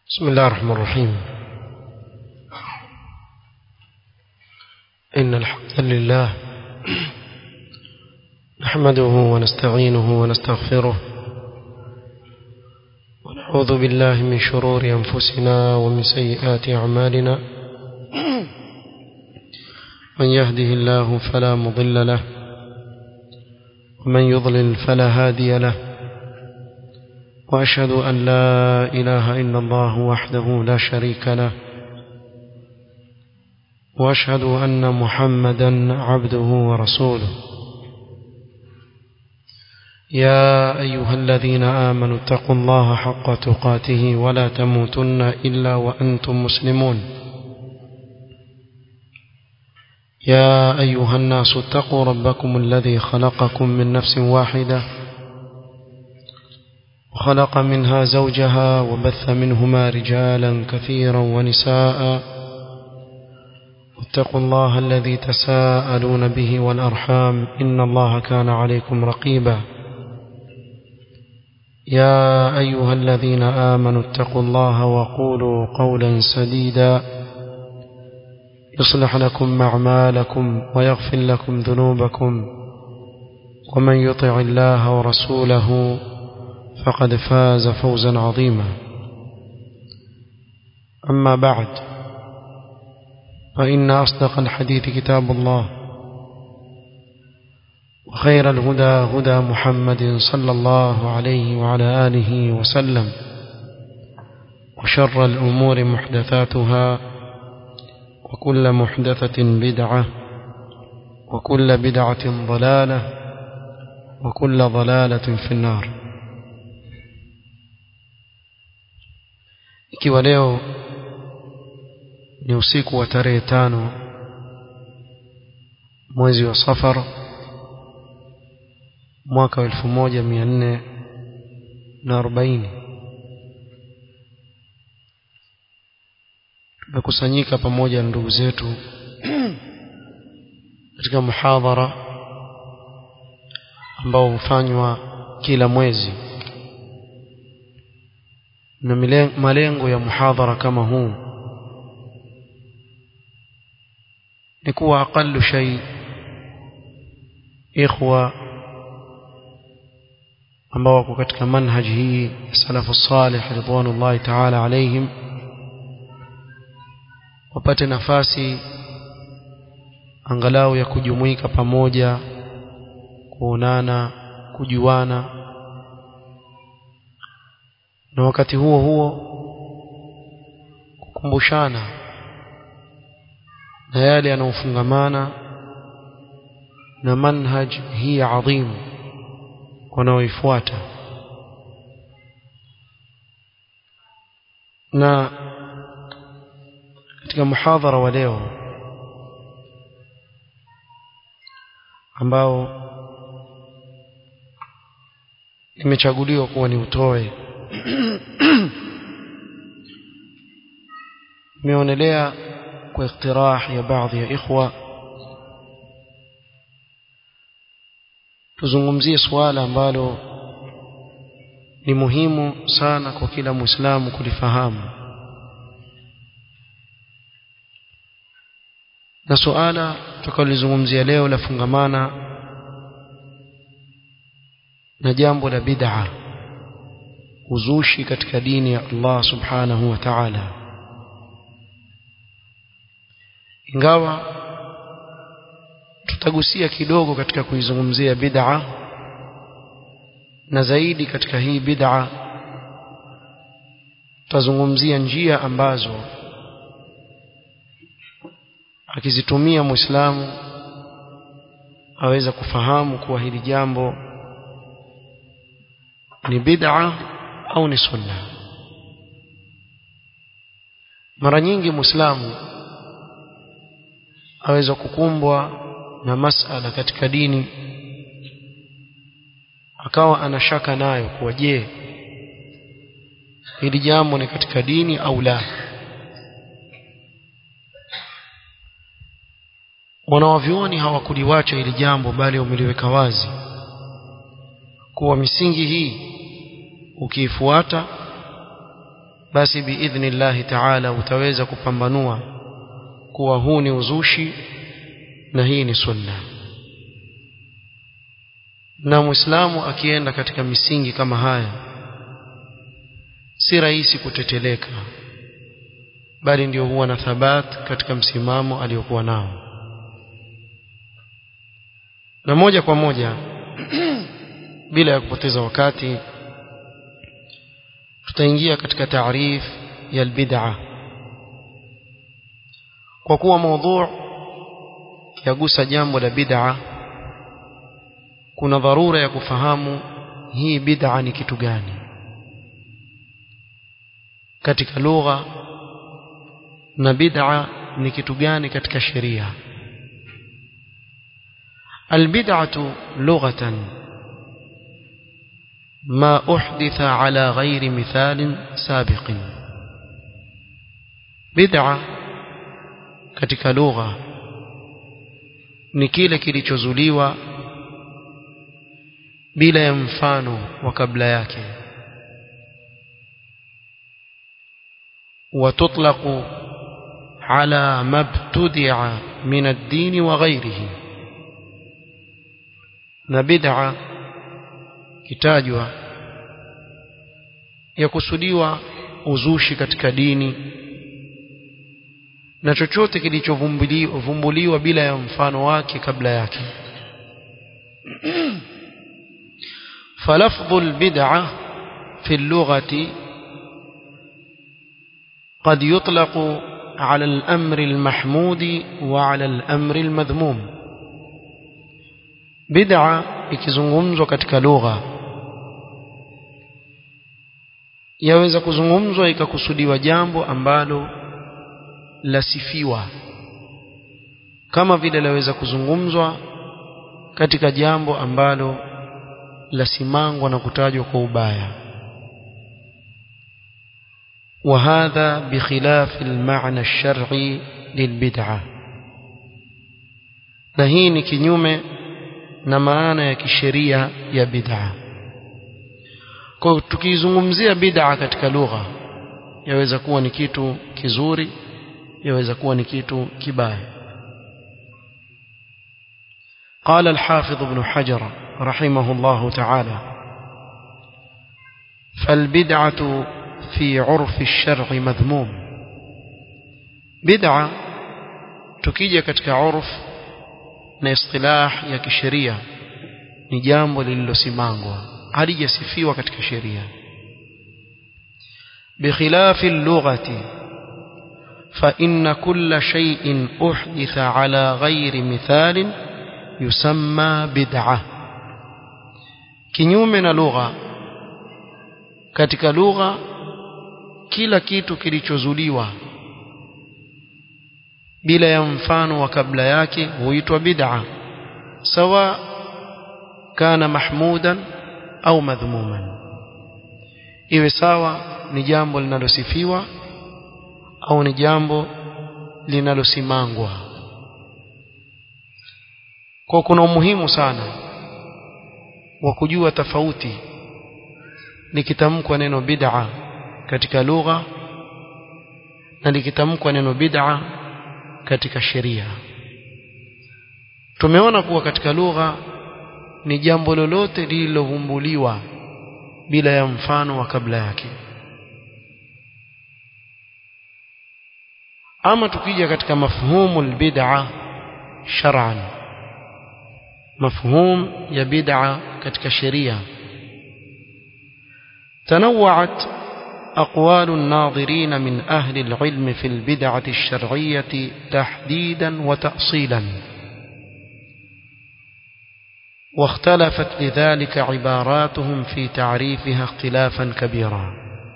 بسم الله الرحمن الرحيم إن الحمد لله نحمده ونستعينه ونستغفره ونعوذ بالله من شرور أنفسنا ومن سيئات أعمالنا من يهده الله فلا مضل له ومن يضلل فلا هادي له وأشهد أن لا إله إلا الله وحده لا شريك له وأشهد أن محمدا عبده ورسوله يا أيها الذين آمنوا اتقوا الله حق تقاته ولا تموتن إلا وأنتم مسلمون يا أيها الناس اتقوا ربكم الذي خلقكم من نفس واحدة وخلق منها زوجها وبث منهما رجالا كثيرا ونساء واتقوا الله الذي تساءلون به والأرحام إن الله كان عليكم رقيبا يا أيها الذين آمنوا اتقوا الله وقولوا قولا سديدا يصلح لكم أعمالكم ويغفر لكم ذنوبكم ومن يطع الله ورسوله فقد فاز فوزا عظيما أما بعد فإن أصدق الحديث كتاب الله وخير الهدى هدى محمد صلى الله عليه وعلى آله وسلم وشر الأمور محدثاتها وكل محدثة بدعة وكل بدعة ضلالة وكل ضلالة في النار ikiwa leo ni usiku wa tarehe tano mwezi wa safar mwaka wa elfu moja mia nne na arobaini tumekusanyika pamoja na ndugu zetu katika muhadhara ambao hufanywa kila mwezi na malengo ya muhadhara kama huu ni kuwa aqallu shay ikhwa ambao wako katika manhaji hii ya salafu salih ridwanullahi ta'ala alaihim wapate nafasi angalau ya kujumuika pamoja kuonana kujuana na wakati huo huo kukumbushana na yale yanayofungamana na manhaj hii adhimu wanaoifuata na katika muhadhara wa leo ambao imechaguliwa kuwa ni utoe imeonelea kwa iktirah ya baadhi ya ikhwa tuzungumzie suala ambalo ni muhimu sana kwa kila muislamu kulifahamu na suala tukalozungumzia leo lafungamana na jambo la bid'a uzushi katika dini ya Allah subhanahu wa ta'ala ingawa tutagusia kidogo katika kuizungumzia bid'a na zaidi katika hii bid'a tutazungumzia njia ambazo akizitumia muislamu aweza kufahamu kuwa hili jambo ni bid'a au ni sunna mara nyingi muislamu aweza kukumbwa na masala katika dini akawa anashaka nayo kuwa je hili jambo ni katika dini au la wanawavyuoni hawakuliwacha hili jambo bali wameliweka wazi kuwa misingi hii ukiifuata basi biidhnillahi taala utaweza kupambanua kuwa huu ni uzushi na hii ni sunna na muislamu akienda katika misingi kama haya si rahisi kuteteleka bali ndio huwa na thabat katika msimamo aliyokuwa nao na moja kwa moja bila ya kupoteza wakati tutaingia katika taarif ya albid'a kwa kuwa mada yagusa jambo la bid'a kuna dharura ya kufahamu hii bid'a ni kitu gani katika lugha na bid'a ni kitu gani katika sheria البدعة لغة ما أحدث على غير مثال سابق بدعة katika lugha ni kile kilichozuliwa bila ya mfano wa kabla yake وتطلق على ما ابتدع من الدين وغيره na bid'a kitajwa yakusudiwa uzushi katika dini na chochote kilichovumbuliwa bila ya mfano wake kabla yake فلفظ البدعة في اللغة قد يطلق على الأمر المحمود وعلى الأمر المذموم بدعة ikizungumzwa katika lugha yaweza kuzungumzwa ikakusudiwa jambo ambalo lasifiwa kama vile laweza kuzungumzwa katika jambo ambalo lasimangwa na kutajwa kwa ubaya وهذا بخلاف المعنى الشرعي للبدعة na hii ni kinyume na maana ya kisheria ya bid'a kwa tukizungumzia bid'a katika lugha yaweza kuwa ni kitu kizuri yaweza kuwa ni kitu kibaya قال الحافظ ابن حجر رحمه الله تعالى فالبدعة في عرف الشرع مذموم بدعة تكيجة كتك عرف na istilah ya kisheria ni jambo lililosimangwa halijasifiwa katika sheria بخلاف اللغة فإن كل شيء أحدث على غير مثال يسمى بدعة kinyume na lugha katika lugha kila kitu kilichozuliwa bila ya mfano wa kabla yake huitwa bid'a sawa kana mahmudan au madhmuman iwe sawa ni jambo linalosifiwa au ni jambo linalosimangwa kwa kuna umuhimu sana wa kujua tofauti likitamkwa neno bid'a katika lugha na likitamkwa neno bid'a katika sheria tumeona kuwa katika lugha ni jambo lolote lililovumbuliwa bila ya mfano wa kabla yake ama tukija katika mafhumu albid'a shar'an mafhum ya bid'a katika sheria تنوعت أقوال الناظرين من أهل العلم في البدعة الشرعية تحديدا وتأصيلا واختلفت لذلك عباراتهم في تعريفها اختلافا كبيرا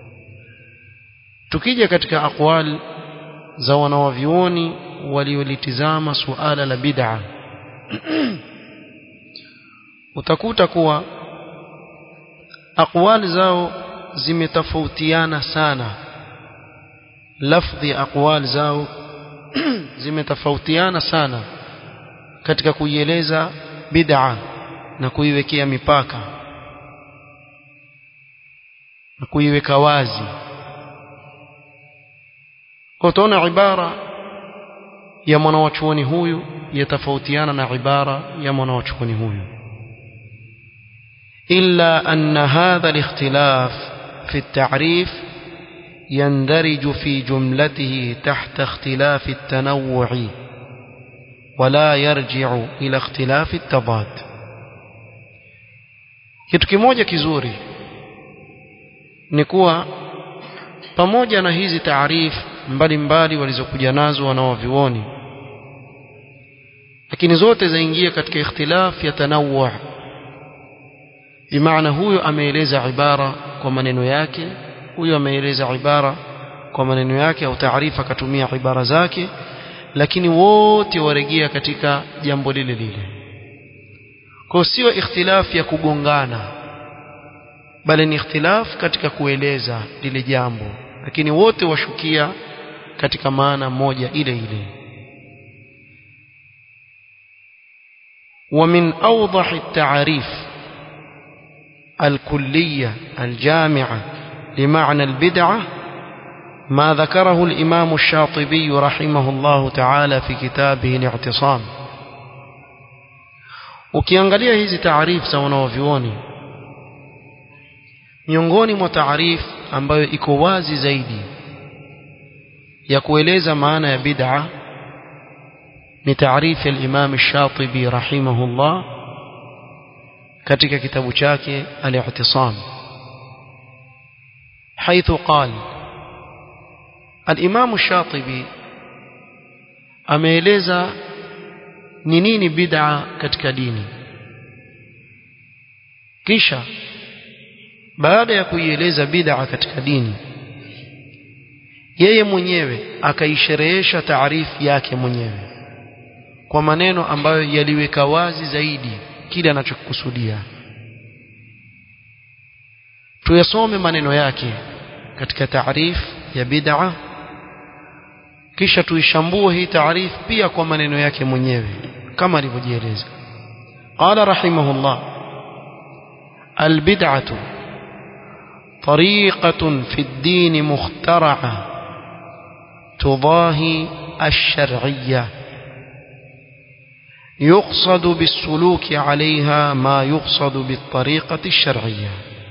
tukija katika aqwal za wanawavyuoni waliolitizama suala la bid'a utakuta kuwa aqwal zao zimetofautiana sana lafdhi ya aqwal zao zimetofautiana sana katika kuieleza bid'a na kuiwekea mipaka na kuiweka wazi utaona ibara ya mwanawachuoni huyu yatafautiana na ibara ya mwanawachuoni huyu إلا أن هذا الاختلاف في التعريف يندرج في جملته تحت اختلاف التنوع ولا يرجع إلى اختلاف التضاد kitu kimoja kizuri ni kuwa pamoja na hizi taarifu mbalimbali walizokuja nazo wanaovioni lakini zote zaingia katika ikhtilaf ya tanawwu bimaana huyo ameeleza ibara kwa maneno yake huyo ameeleza ibara kwa maneno yake au taarifa akatumia ibara zake lakini wote waregea katika jambo lile lile kwa sio ikhtilaf ya kugongana bali ni ikhtilaf katika kueleza lile jambo lakini wote washukia katika maana moja ile ile ومن أوضح التعاريف الكلية الجامعة لمعنى البدعة ما ذكره الإمام الشاطبي رحمه الله تعالى في كتابه الاعتصام ukiangalia hizi taarifu za wanaovyuoni miongoni mwa taarifu ambayo iko wazi zaidi ya kueleza maana ya bid'a ni taarifu ya Imam Shatibi rahimahullah katika kitabu chake al-i'tisam حيث قال الإمام الشاطبي ameeleza ni nini bid'a katika dini kisha baada ya kuieleza bid'a katika dini yeye mwenyewe akaisherehesha taarifu yake mwenyewe kwa maneno ambayo yaliweka wazi zaidi kile anachokusudia tuyasome maneno yake katika taarifu ya bid'a kisha tuishambue hii taarifu pia kwa maneno yake mwenyewe kama alivyojieleza qala rahimahullah albid'atu طريقة في الدين مخترعة تضاهي الشرعية يقصد بالسلوك عليها ما يقصد بالطريقة الشرعية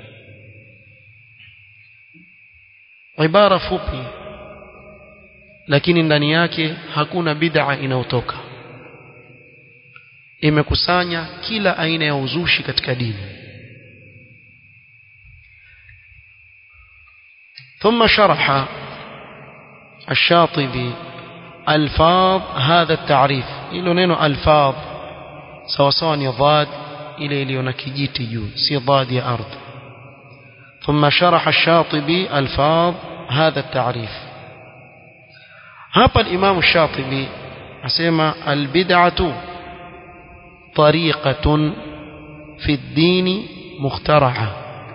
عبارة فوبي lakini ndani yake hakuna bid'a inayotoka imekusanya kila aina ya uzushi katika dini ثم شرح الشاطبي الفاظ هذا التعريف ilo neno alfadh sawa sawa ni dhad ile iliyo na kijiti juu si dhad ya ardh ثم شرح الشاطبي الفاظ هذا التعريف hapa الإمام الشاطبي asema albid'atu طريقة في الدين مخترعة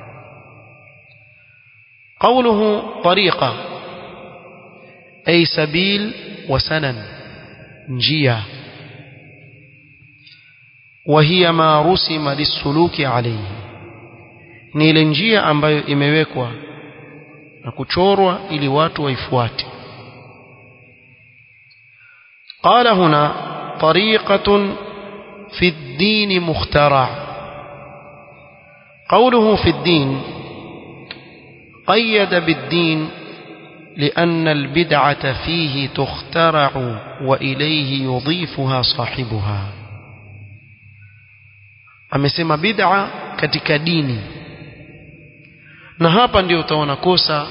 قوله طريقة أي سبيل وسنن njia وهي ما رسم للسلوك عليه ni ile njia ambayo imewekwa na kuchorwa ili watu waifuate قال هنا طريقة في الدين مخترع قوله في الدين قيد بالدين لأن البدعة فيه تخترع وإليه يضيفها صاحبها amesema bid'a katika dini na hapa ndio utaona kosa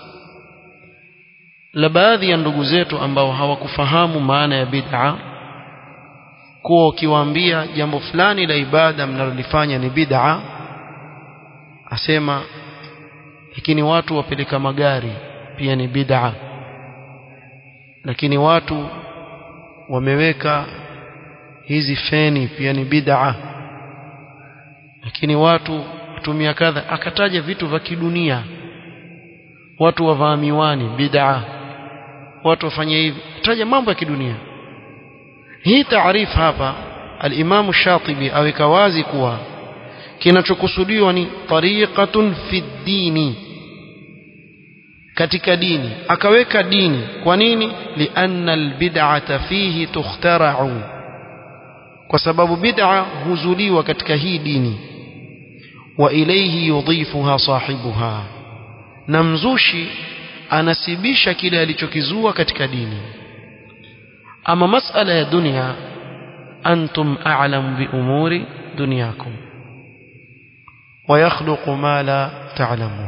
la baadhi ya ndugu zetu ambao hawakufahamu maana ya bid'a kuwa ukiwaambia jambo fulani la ibada mnalolifanya ni bid'a asema lakini watu wapeleka magari pia ni bid'a lakini watu wameweka hizi feni pia ni bid'a lakini watu kutumia kadha akataja vitu vya kidunia watu wavaa miwani bid'a watu wafanye hivi taja mambo ya kidunia hii taarifu hapa al-Imam Shatibi aweka wazi kuwa kinachokusudiwa ni tariqatun fi dini katika dini akaweka dini kwa nini lianna albid'ata fihi tukhtara'u kwa sababu bid'a huzuliwa katika hii dini wa ilayhi yudhifuha sahibuha na mzushi anasibisha kile alichokizua katika dini ama masala ya dunia antum a'lam bi umuri dunyakum wa yakhluqu ma la ta'lamun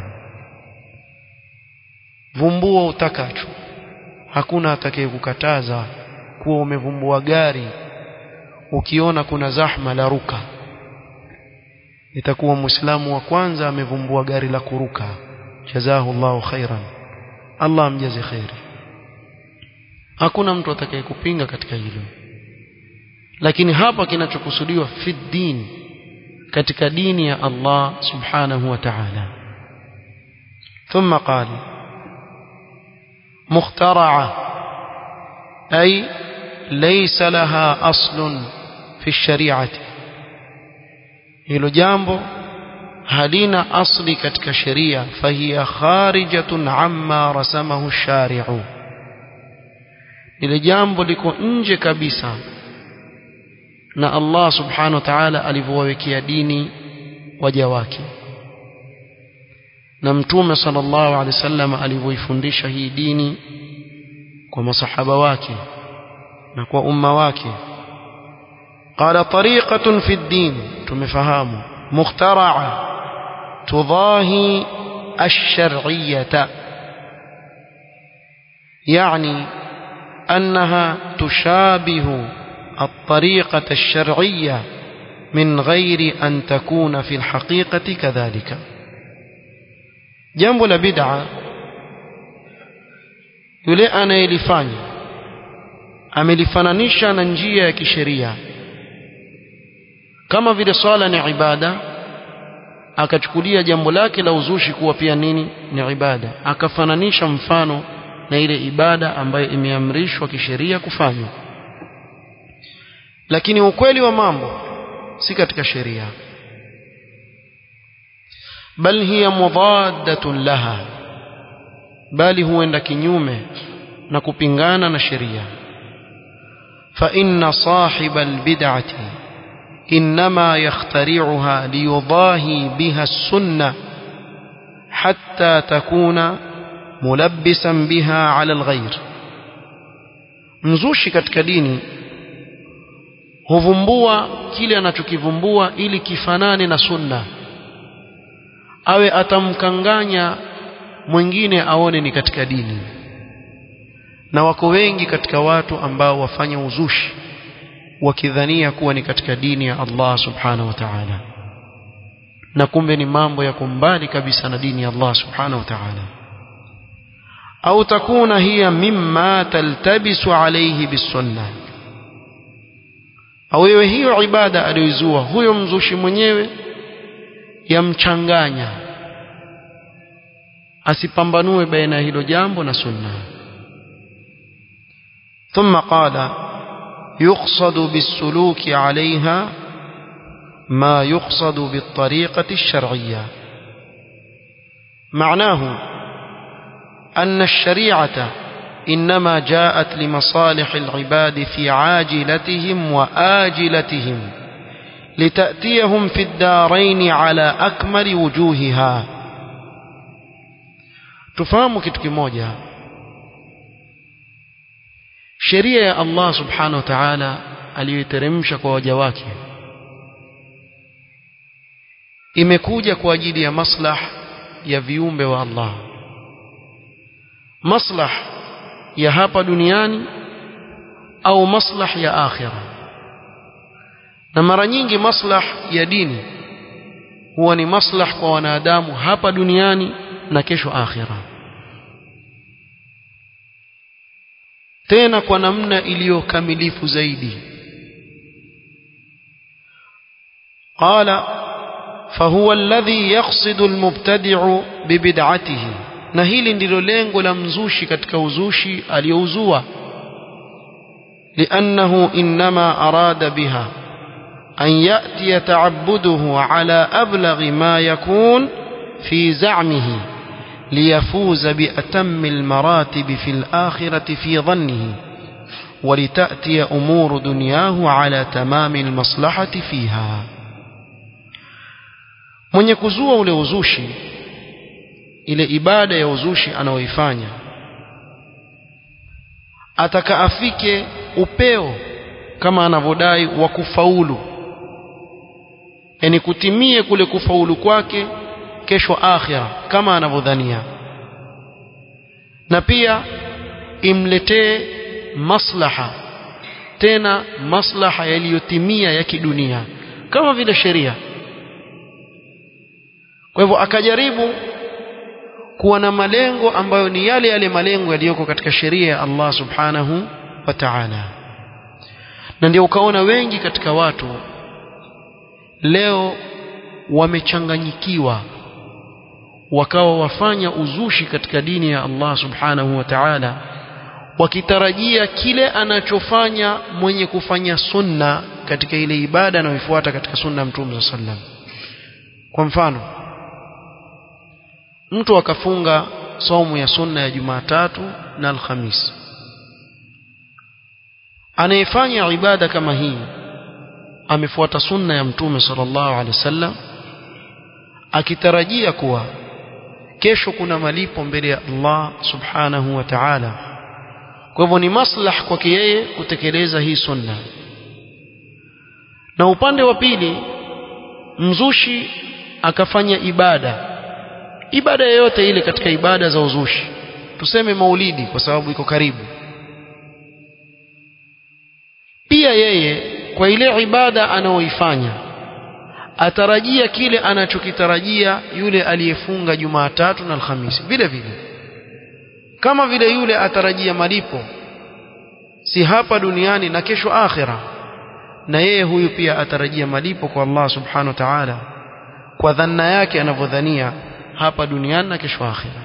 vumbua utakacho hakuna atakayekukataza kuwa umevumbua gari ukiona kuna zahma la ruka itakuwa muislamu wa kwanza amevumbua gari la kuruka jazahu Allahu khairan Allah amjaze khairi hakuna mtu atakayekupinga katika hilo lakini hapa kinachokusudiwa fi din katika dini ya Allah subhanahu wa ta'ala ثم قال مخترعة أي ليس لها أصل في الشريعة hilo jambo halina asli katika sheria fahiya kharijatun amma rasamahu shari'u ile jambo liko nje kabisa na Allah subhanahu wa ta'ala alivyowawekea dini waja wake na mtume sallallahu alaihi wasallam alivyoifundisha hii dini kwa masahaba wake na kwa umma wake قال طريقة في الدين تمفهام مخترعة تضاهي الشرعية يعني أنها تشابه الطريقة الشرعية من غير أن تكون في الحقيقة كذلك jambo la bid'a yule anayelifanya amelifananisha na njia ya kisheria kama vile swala ni ibada akachukulia jambo lake la uzushi kuwa pia nini ni ibada akafananisha mfano na ile ibada ambayo imeamrishwa kisheria kufanywa lakini ukweli wa mambo si katika sheria bal hiya mudaddatun laha bali huenda kinyume na kupingana na sheria fa inna sahiba albid'ati inma yakhtari'uha liyudahi biha as-sunnah hatta takuna mulabbisan biha 'ala al-ghayr mzushi katika dini huvumbua kile anachokivumbua ili kifanane na sunna awe atamkanganya mwingine aone ni katika dini na wako wengi katika watu ambao wafanya uzushi wakidhania kuwa ni katika dini ya Allah subhanahu wa ta'ala na kumbe ni mambo ya kumbali kabisa na dini ya Allah subhanahu wa ta'ala au takuna hiya mimma taltabisu alayhi bisunna au iwe hiyo ibada aliyoizua huyo mzushi mwenyewe yamchanganya asipambanue baina hilo jambo na sunna ثم قال يقصد بالسلوك عليها ما يقصد بالطريقة الشرعية معناه أن الشريعة إنما جاءت لمصالح العباد في عاجلتهم وآجلتهم لتأتيهم في الدارين على أكمل وجوهها تفهم kitu kimoja sheria ya Allah subhanahu wa ta'ala aliyoiteremsha kwa waja wake imekuja kwa ajili ya maslah ya viumbe wa Allah maslah ya hapa duniani au maslah ya akhira na mara nyingi maslah ya dini huwa ni maslah kwa wanadamu hapa duniani na kesho akhira tena kwa namna iliyokamilifu zaidi قال فهو الذي يقصد المبتدع ببدعته na hili ndilo lengo la mzushi katika uzushi aliyouzua لأنه إنما أراد بها أن يأتي تعبده على أبلغ ما يكون في زعمه ليفوز بأتم المراتب في الآخرة في ظنه ولتأتي أمور دنياه على تمام المصلحة فيها mwenye kuzua ule uzushi ile ibada ya uzushi anaoifanya ataka afike upeo kama anavyodai wa kufaulu yani kutimie kule kufaulu kwake kesho akhira kama anavyodhania na pia imletee maslaha tena maslaha yaliyotimia ya kidunia kama vile sheria kwa hivyo akajaribu kuwa na malengo ambayo ni yale yale malengo yaliyoko katika sheria ya Allah subhanahu wa ta'ala na ndio ukaona wengi katika watu leo wamechanganyikiwa wakawa wafanya uzushi katika dini ya Allah subhanahu wa ta'ala wakitarajia kile anachofanya mwenye kufanya sunna katika ile ibada anayoifuata katika sunna mtume sallam kwa mfano mtu akafunga saumu ya sunna ya Jumatatu na Alhamis anayefanya ibada kama hii amefuata sunna ya mtume sallallahu alaihi wasallam akitarajia kuwa kesho kuna malipo mbele ya Allah subhanahu wa ta'ala kwa hivyo ni maslah kwake yeye kutekeleza hii sunna na upande wa pili mzushi akafanya ibada ibada yoyote ile katika ibada za uzushi tuseme maulidi kwa sababu iko karibu pia yeye kwa ile ibada anaoifanya atarajia kile anachokitarajia yule aliyefunga Jumatatu na Alhamisi vile vile kama vile yule atarajia malipo si hapa duniani na kesho akhira na yeye huyu pia atarajia malipo kwa Allah subhanahu wa ta'ala kwa dhanna yake anavyodhania hapa duniani na kesho akhira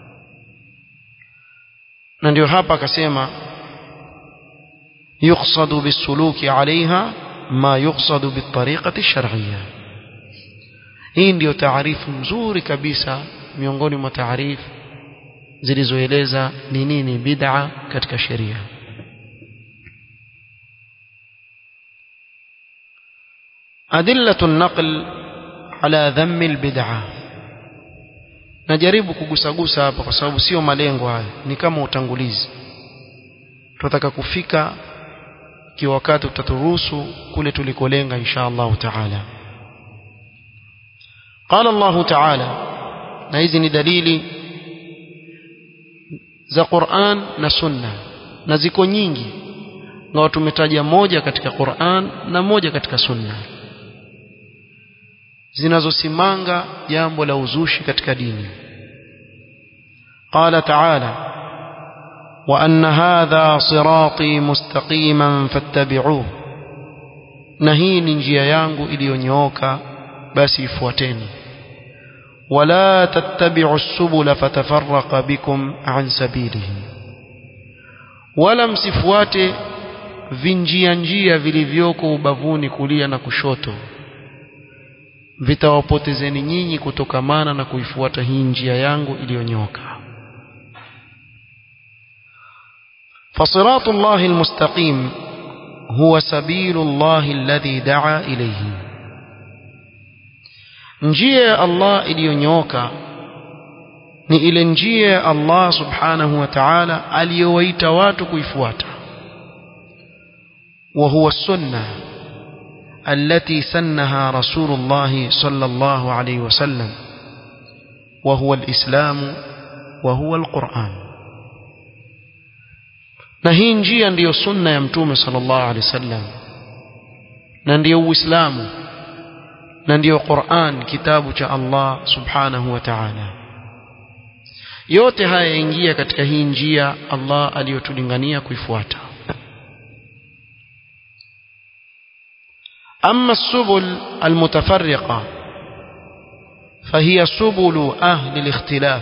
na ndio hapa akasema يقصد بالسلوك عليها ما يقصد بالطريقة الشرعية hii ndio taarifu nzuri kabisa miongoni mwa taarifu zilizoeleza ni nini bid'a katika sheria أدلة النقل على ذم البدعة najaribu kugusagusa hapa kwa sababu sio malengo haya ni kama utangulizi tunataka kufika kiwa wakati utaturuhusu kule tulikolenga insha Allah taala qala Allah taala na hizi ni dalili za Qur'an na Sunna na ziko nyingi na tumetaja moja katika Qur'an na moja katika Sunna zinazosimanga jambo la uzushi katika dini قال تعالى وأن هذا صراطي مستقيما فاتبعوه نهين njia yangu iliyonyooka basi ifuateni ولا تتبعوا السبل فتفرق بكم عن سبيله wala msifuate vinjia njia vilivyoko ubavuni kulia na kushoto vitawapotezeni nyinyi kutokamana na kuifuata hii njia yangu iliyonyoka فصراط الله المستقيم هو سبيل الله الذي دعا إليه njia ya Allah iliyonyooka ni ile njia ya Allah subhanahu wa ta'ala aliyowaita watu kuifuata wa huwa sunna التي سنها رسول الله صلى الله عليه وسلم وهو الإسلام وهو القرآن na hii njia ndiyo sunna ya mtume sallallahu alaihi wasallam na ndiyo uislamu na ndiyo Qur'an kitabu cha Allah subhanahu wa ta'ala yote haya yaingia katika hii njia Allah aliyotulingania kuifuata أما السبل المتفرقة فهي سبل أهل الاختلاف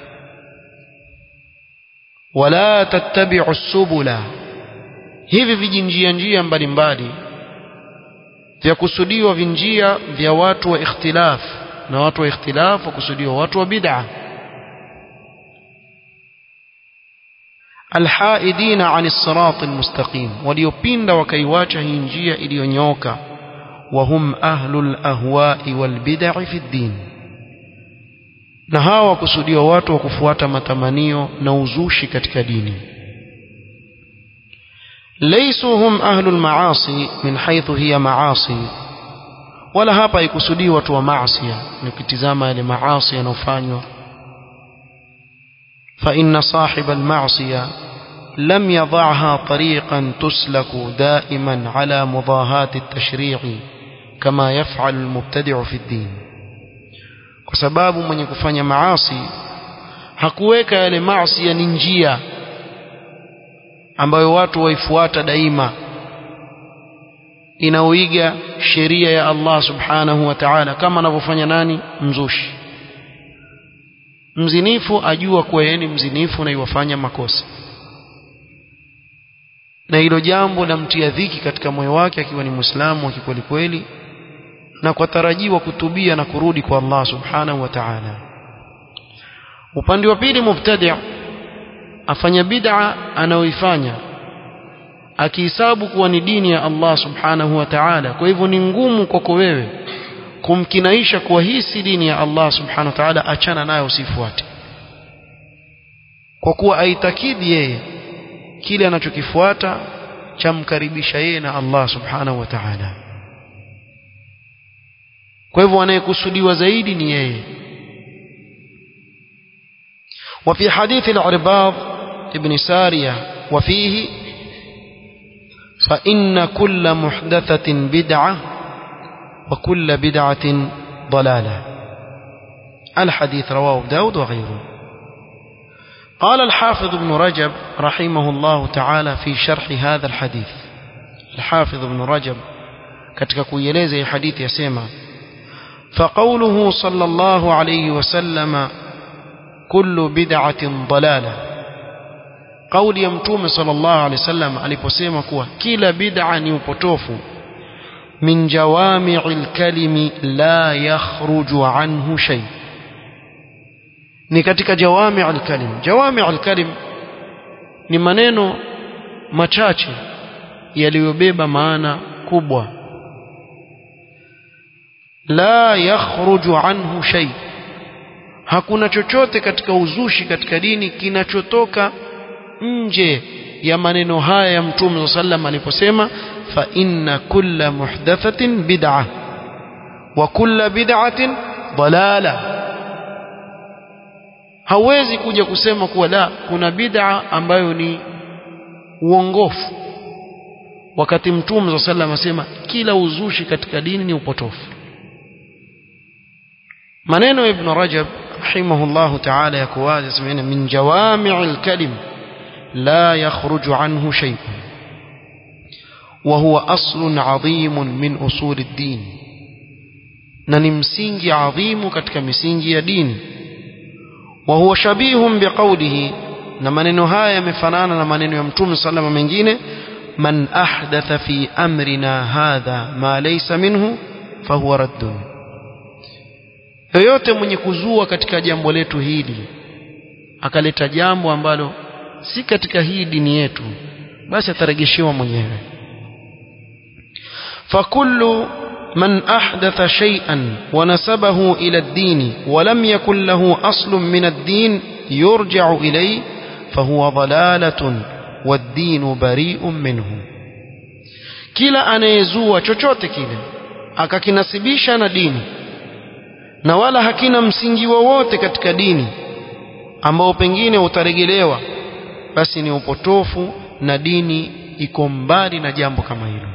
ولا تتبعوا السبل hivi vijinjia njia mbalimbali vya kusudiwa vinjia vya watu wa ikhtilaf na watu wa ikhtilaf wakusudiwa watu wa bid'a alhaidina ani sirati almustaqim waliopinda wakaiwacha hii njia iliyonyoka وهم أهل الأهواء والبدع في الدين na hawa wakusudiwa watu wa kufuata matamanio na uzushi katika dini laysu hum ahlu almaasi min haythu hiya maasi wala hapa ikusudii watu wa maasi nikitizama yale maasi yanofanywa fa inna sahib almaasiya lam yadha'ha tariqan tuslaku da'iman ala mudahati at-tashri'i kama yaf'alu almubtadi'u fi ad-din kwa sababu mwenye kufanya maasi hakuweka yale maasi ni njia ambayo watu waifuata daima inaoiga sheria ya Allah subhanahu wa ta'ala kama anavyofanya nani mzushi mzinifu ajua kuwa yeye ni mzinifu na iwafanya makosa na hilo jambo lamtia dhiki katika moyo wake akiwa ni muislamu wa kikweli kweli na kwa tarajiwa kutubia na kurudi kwa Allah subhanahu wa ta'ala upande wa pili mubtadi' afanya bid'a anaoifanya akihesabu kuwa ni dini ya Allah subhanahu wa ta'ala kwa hivyo ni ngumu kwako wewe kumkinaisha kuwa hii si dini ya Allah subhanahu wa ta'ala achana nayo usifuate kwa kuwa aitakidi yeye kile anachokifuata chamkaribisha yeye na Allah subhanahu wa ta'ala kwa hivyo anayekusudiwa zaidi ni yeye وفي حديث العرباض ابن سارية وفيه فإن كل محدثة بدعة وكل بدعة ضلالة الحديث رواه داود وغيره قال الحافظ ابن رجب رحمه الله تعالى في شرح هذا الحديث الحافظ ابن رجب katika kuieleza hii hadithi yasema فقوله صلى الله عليه وسلم كل بدعة ضلالة قول ya mtume صلى الله عليه وسلم aliposema kuwa kila bid'a ni upotofu min jawami'il kalimi la yakhruju anhu shay ni katika jawami'il kalim jawami'il kalim ni maneno machache yaliyobeba maana kubwa la yakhruju anhu shay hakuna chochote katika uzushi katika dini kinachotoka nje ya maneno haya ya mtume sallam aliposema fa inna kulla muhdathatin bid'a wa kulla bid'atin dalala hawezi kuja kusema kuwa la kuna bid'a ambayo ni uongofu wakati mtume sallam asema kila uzushi katika dini ni upotofu maneno ya ibn rajab rahimahullah ta'ala yako wazi semena min jawami'il kalim la yakhruju anhu shay'un wa huwa aslun 'adhimun min usul ad-din na ni msingi adhimu katika misingi ya dini wa huwa shabihun biqawlihi na maneno haya yamefanana na maneno ya mtume sallama mengine man ahdatha fi amrina hadha ma laysa minhu fahuwa raddun yoyote mwenye kuzua katika jambo letu hili akaleta jambo ambalo si katika hii dini yetu basi ataregeshewa mwenyewe fakullu man ahdatha shay'an wa nasabahu ila ad-din wa lam yakul lahu aslun min ad-din yurja'u ilayhi fahuwa dalalatun wad-din bari'un minhu kila anayezua chochote kile akakinasibisha na dini na wala hakina msingi wowote katika dini ambao pengine utaregelewa basi ni upotofu na dini iko mbali na jambo kama hilo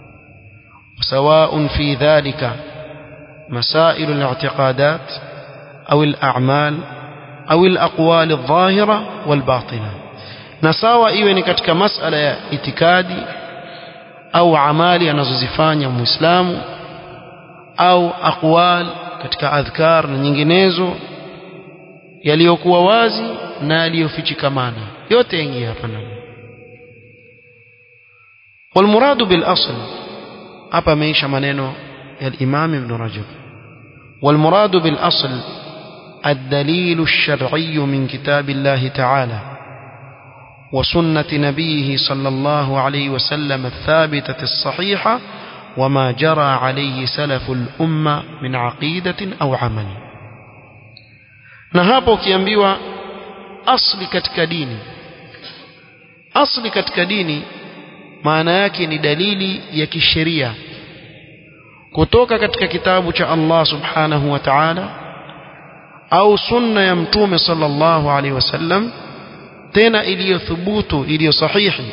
سواء في ذلك مسائل الاعتقادات أو الأعمال أو الأقوال الظاهرة والباطنة نساوى إيوه نكتك مسألة itikadi au amali anazozifanya muislamu au aqwal katika adhkar na nyinginezo yaliyokuwa wazi na yaliyofichikamana yote yaingia hapa ndani والمراد بالأصل hapa ameisha maneno ya Imam Ibn Rajab والمراد بالأصل الدليل الشرعي من كتاب الله تعالى وسنة نبيه صلى الله عليه وسلم الثابتة الصحيحة وما جرى عليه سلف الأمة من عقيدة أو عمل نهابو كيامبيوا أصل katika dini asli katika dini maana yake ni dalili ya kisheria kutoka katika kitabu cha Allah subhanahu wa ta'ala au sunna ya mtume sallallahu alaihi wasallam tena iliyothubutu iliyo sahihi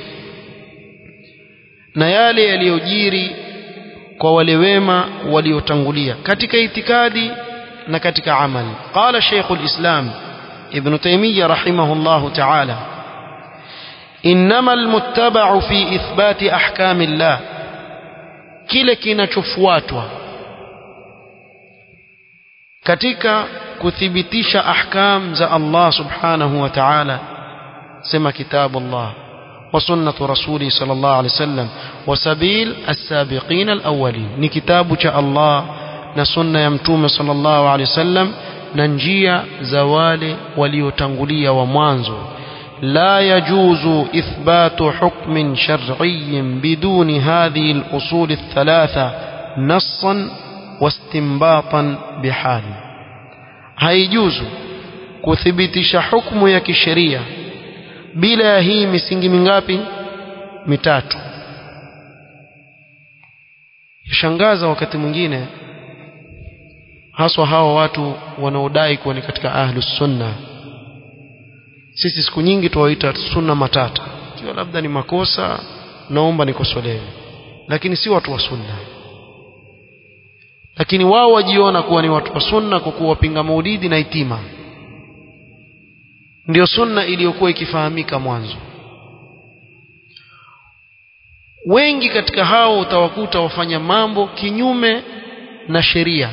na yale yaliyojiri kwa wale wema waliotangulia katika itikadi na katika amali qala Sheikhul Islam Ibn Taymiyyah rahimahullahu ta'ala إنما المتبع في إثبات أحكام الله kile kinachofuatwa katika kuthibitisha ahkam za Allah subhanahu wa ta'ala sema kitabu Allah wa sunnatu rasuli sallallahu alayhi wasallam wa sabil as-sabiqin al-awwalin ni kitabu cha Allah na sunna ya mtume sallallahu alayhi wasallam na njia za wale waliotangulia wa mwanzo لا يجوز إثبات حكم شرعي بدون هذه الأصول الثلاثة نصا واستنباطا بحال هيجوز كثبتش حكم يا كشريعة بلا هي misingi mingapi mitatu yashangaza wakati mwingine haswa hawa watu wanaodai kuwa ni katika ahlus sunna sisi siku nyingi tuwaita sunna matata ikiwa labda ni makosa naomba nikosolewe lakini si watu wa sunna lakini wao wajiona kuwa ni watu wa sunna kwa kuwa wapinga maulidi na itima ndio sunna iliyokuwa ikifahamika mwanzo wengi katika hao utawakuta wafanya mambo kinyume na sheria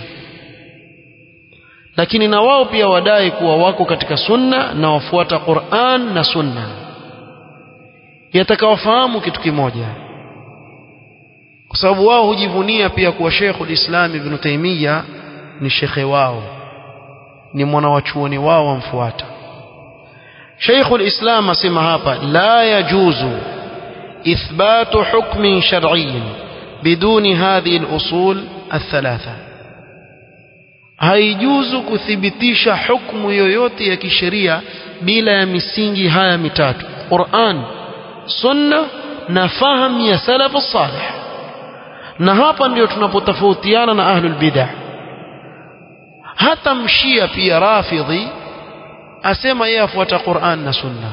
lakini na wao pia wadai kuwa wako katika sunna na wafuata Qur'an na sunna yatakawafahamu kitu kimoja kwa sababu wao hujivunia pia kuwa Sheikhul Islam Ibn Taymiyyah ni shekhe wao ni mwana wa chuoni wao wamfuata Sheikhul Islam asema hapa la yajuzu ithbatu hukmin shar'iyyin biduni hadhihi al-usul الثلاثه haijuzu kuthibitisha hukumu yoyote ya kisheria bila ya misingi haya mitatu Qur'an sunna na fahamu ya salafu salih na hapa ndio tunapotofautiana na ahlul bid'ah hata mshia pia rafidhi asema yeye afuata Qur'an na sunna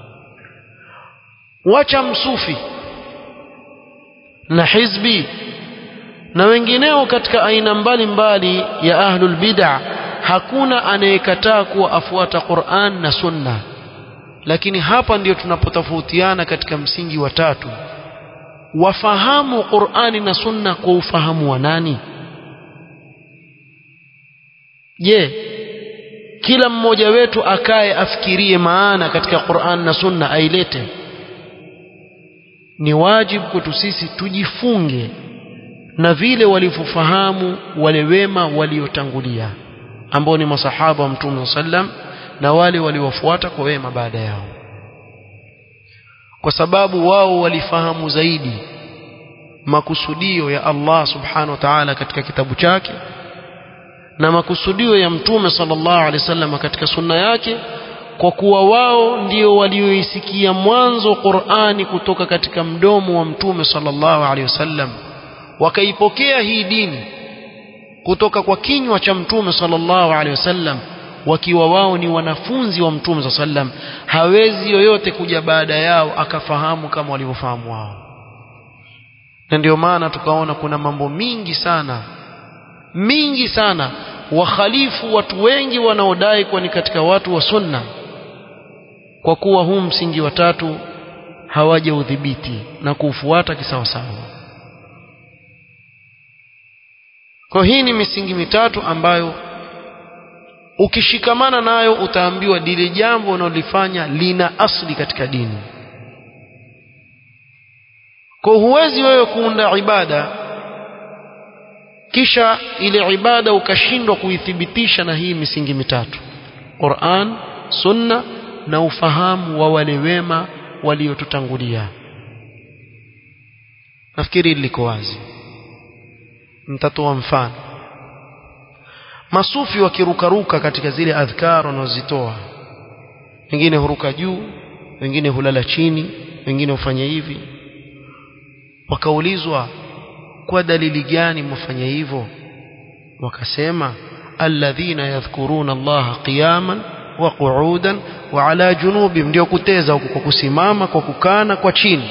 wacha msufi na hizbi na wengineo katika aina mbalimbali mbali ya ahlul bid'ah hakuna anayekataa kuwa afuata Qur'an na sunna lakini hapa ndio tunapotofautiana katika msingi wa tatu wafahamu Qur'ani na sunna kwa ufahamu wa nani je kila mmoja wetu akae afikirie maana katika Qur'an na sunna ailete ni wajibu kwetu sisi tujifunge na vile walivyofahamu wale wema waliotangulia ambao ni masahaba wa mtume sallam na wale waliofuata kwa wema baada yao kwa sababu wao walifahamu zaidi makusudio ya Allah subhanahu wa ta'ala katika kitabu chake na makusudio ya mtume sallallahu alaihi wasallam katika sunna yake kwa kuwa wao ndio walioisikia mwanzo Qur'ani kutoka katika mdomo wa mtume sallallahu alaihi wasallam wakaipokea hii dini kutoka kwa kinywa cha mtume sallallahu alaihi wasallam wakiwa wao ni wanafunzi wa mtume sallam hawezi yoyote kuja baada yao akafahamu kama walivyofahamu wao na ndio maana tukaona kuna mambo mingi sana mingi sana wakhalifu watu wengi wanaodai kuwa ni katika watu wa sunna kwa kuwa huu msingi wa tatu hawaja udhibiti na kuufuata kisawasawa kwa hii ni misingi mitatu ambayo ukishikamana nayo utaambiwa lile jambo unalolifanya lina asli katika dini kwa huwezi wewe kuunda ibada kisha ile ibada ukashindwa kuithibitisha na hii misingi mitatu Qur'an sunna na ufahamu wa wale wema waliotutangulia nafikiri liko wazi nitatoa mfano masufi wakirukaruka katika zile adhkar wanazozitoa wengine huruka juu wengine hulala chini wengine hufanya hivi wakaulizwa kwa dalili gani mwafanya hivyo wakasema alladhina yadhkuruna allaha qiyaman wa qu'udan wa ala junubihim ndio kuteza huko kwa kusimama kwa kukana kwa chini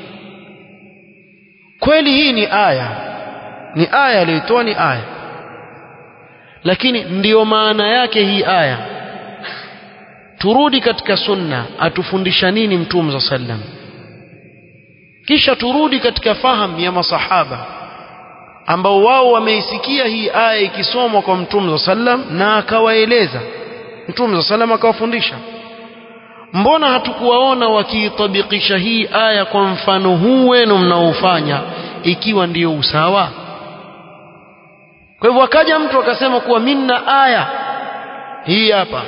kweli hii ni aya ni aya aliyoitoa ni aya lakini ndiyo maana yake hii aya turudi katika sunna atufundisha nini mtume za sallam kisha turudi katika fahamu ya masahaba ambao wao wameisikia hii aya ikisomwa kwa mtume za sallam na akawaeleza mtume za sallam akawafundisha mbona hatukuwaona wakiitabikisha hii aya kwa mfano huu wenu mnaofanya ikiwa ndiyo usawa kwa hivyo akaja mtu akasema kuwa minna aya hii hapa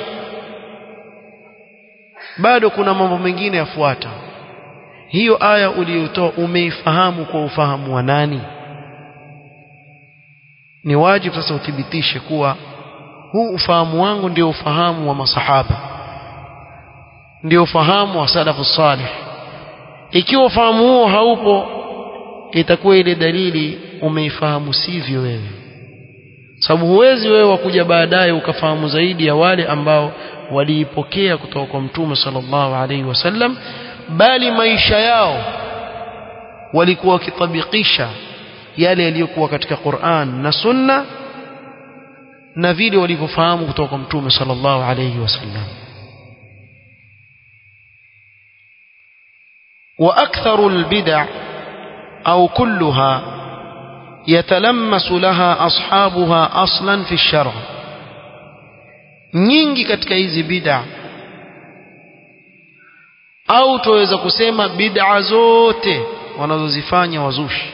bado kuna mambo mengine yafuata hiyo aya uliyotoa umeifahamu kwa ufahamu wa nani ni wajibu sasa uthibitishe kuwa huu ufahamu wangu ndio ufahamu wa masahaba ndio ufahamu wa salafu salih ikiwa ufahamu huo haupo itakuwa ile dalili umeifahamu sivyo wewe sababu huwezi wewe wakuja baadaye ukafahamu zaidi ya wale ambao waliipokea kutoka kwa mtume sallallahu alaihi wasallam bali maisha yao walikuwa wakitabikisha yale yaliyokuwa katika Qur'an na Sunna na vile walivyofahamu kutoka kwa mtume sallallahu alaihi wasallam واكثر البدع او كلها يتلمس لها اصحابها اصلا في الشرع nyingi katika hizi bid'a au tuweza kusema bid'a zote wanazozifanya wazushi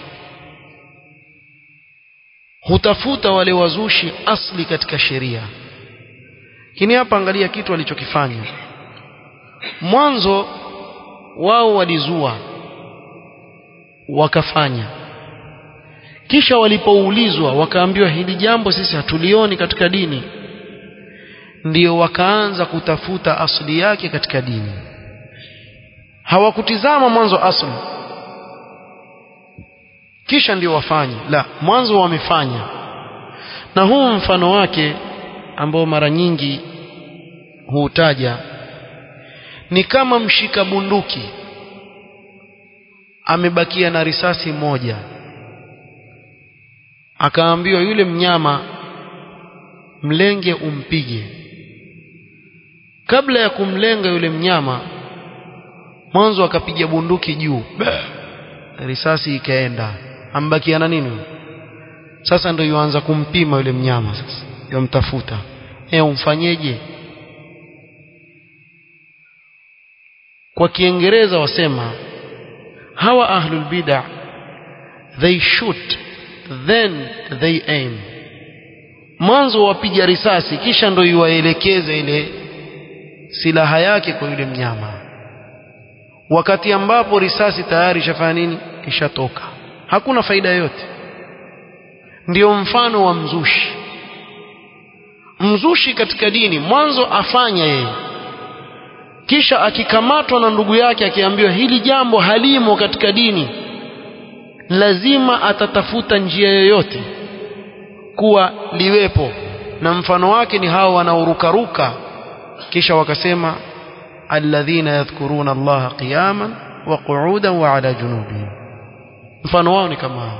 hutafuta wale wazushi asli katika sheria kini hapa angalia kitu alichokifanya mwanzo wao walizua wakafanya kisha walipoulizwa wakaambiwa hili jambo sisi hatulioni katika dini ndio wakaanza kutafuta asli yake katika dini hawakutizama mwanzo asli kisha ndio wafanye la mwanzo wamefanya na huu mfano wake ambao mara nyingi huutaja ni kama mshika bunduki amebakia na risasi moja akaambiwa yule mnyama mlenge umpige kabla ya kumlenga yule mnyama mwanzo akapiga bunduki juu risasi ikaenda ambakia na nini sasa ndio yuanza kumpima yule mnyama sasa yomtafuta eh umfanyeje kwa kiingereza wasema hawa ahlul bid'ah they shoot then they aim mwanzo wapiga risasi kisha ndio iwaelekeze ile silaha yake kwa yule mnyama wakati ambapo risasi tayari ishafanya nini ishatoka hakuna faida yoyote ndio mfano wa mzushi mzushi katika dini mwanzo afanya yeye kisha akikamatwa na ndugu yake akiambiwa hili jambo halimo katika dini lazima atatafuta njia yoyote kuwa liwepo na mfano wake ni hao wanaorukaruka kisha wakasema alladhina yadhkuruna allaha qiyaman wa qu'udan wa ala junubihim mfano wao ni kama hao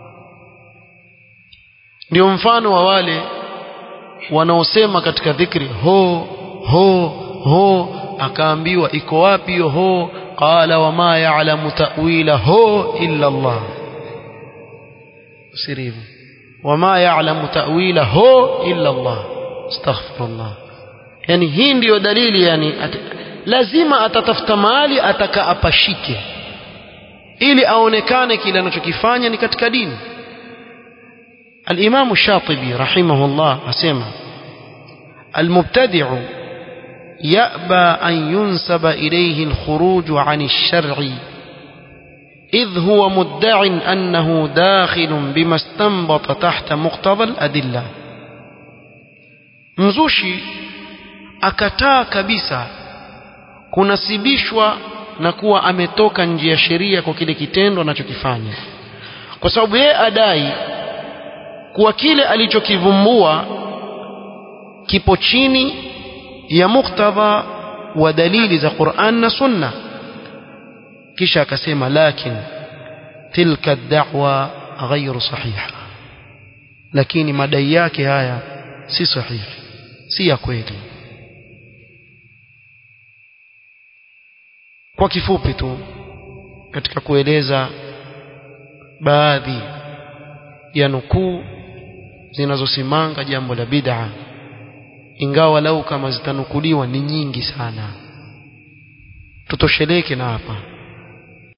ndio mfano wa wale wanaosema katika dhikri ho ho ho akaambiwa iko wapi hiyo ho qala wama ya'lamu ta'wila ho illa Allah sirivu wama ya'lamu ta'wila ho illa Allah astaghfirullah yani hii ndiyo dalili yani at, lazima atatafuta mahali ataka apashike ili aonekane kile anachokifanya ni katika dini الإمام الشاطبي رحمه الله أسمع المبتدع يأبى أن ينسب إليه الخروج عن الشرع إذ هو مدع أنه داخل بما استنبط تحت مقتضى الأدلة mzushi akataa kabisa kunasibishwa na kuwa ametoka nje ya sheria kwa kile kitendo anachokifanya kwa sababu yeye adai kuwa kile alichokivumbua kipo chini ya muktadha wa dalili za Qur'an na Sunna kisha akasema lakin tilka da'wa ghairu sahiha lakini madai yake haya si sahihi si ya kweli kwa kifupi tu katika kueleza baadhi ya nukuu zinazosimanga jambo la bid'a ingawa lau kama zitanukuliwa ni nyingi sana tutosheleke na hapa